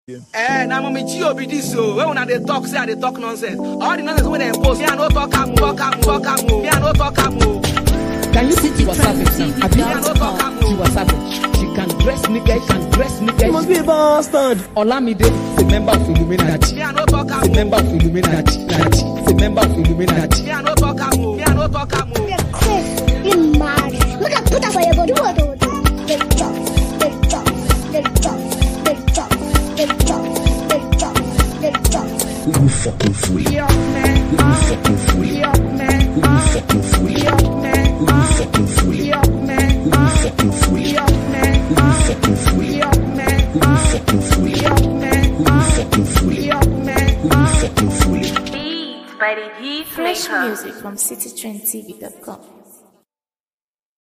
Eh, na mommy Gio be this so. When una dey talk, say I dey talk nonsense. All the nonsense wey dem post, me I no talk am, talk am, talk am, me I no talk am. o. Can you see Tiwa Savage now? Abi Me I no talk am. o. Tiwa Savage. She can dress naked, she can dress You must naked. be a bastard. Olamide is a member of Illuminati. Me I no talk Is a am. o. member of Illuminati. Illuminati. Is a member of Illuminati. Me I no talk am. o. Me I no talk am. o. Chris, you mad. Look at put that for your body. What do They jump, they jump, they jump, they jump, they jump, they jump, they jump. We will fucking free. We will fucking free. We will fucking free. We will fucking free. We will fucking free. We will fucking free. We will fucking free. We will fucking free. We will fucking free. Beats by the Heat Fresh Maker. music from citytrendtv.com.